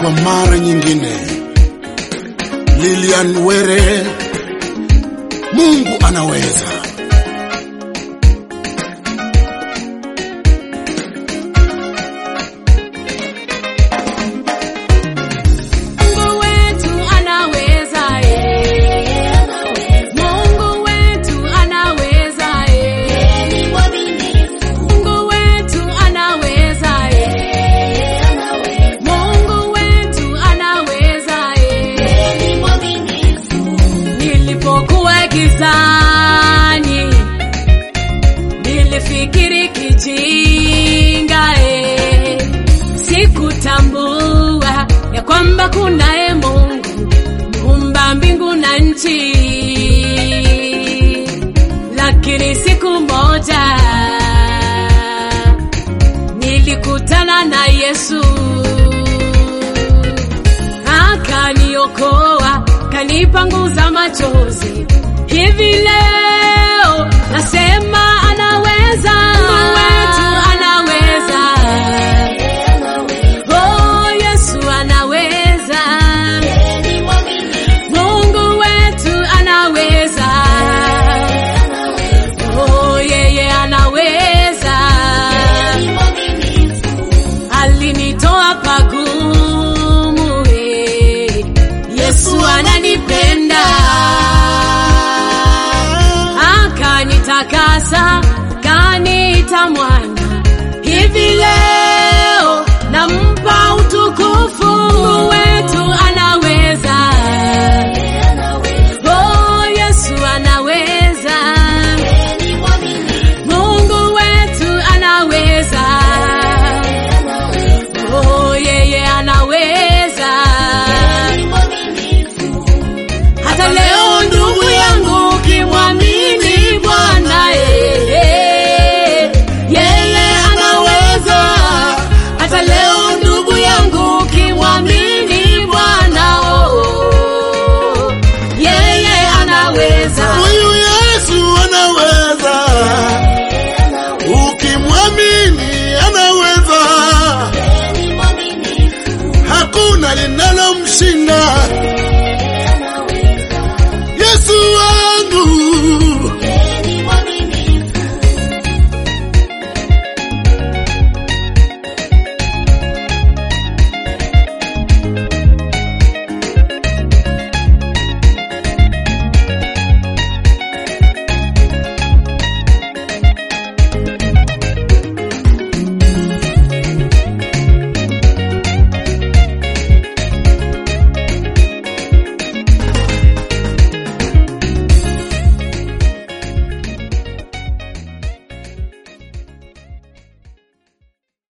kwa mara nyingine. Lilian Were, Mungu anaweza. Mungu wetu anaweza eh. Mungu wetu anaweza eh. Mungu wetu anaweza eh. Mungu wetu anaweza eh. Nilipokuwa gizani nilifikiri kijinga eh. Sikutambua ya kwamba kunaye Mungu muumba mbingu na nchi, lakini siku moja nilikutana na Yesu akaniokoa, kanipanguza machozi. Hivi leo nasema anaweza, Mungu wetu anaweza. Oh, Yesu anaweza. Mungu wetu anaweza. Oh, yeye anaweza. Alinitoa pagumu. eh. Yesu ananipenda. Akanitakasa, kaniita mwana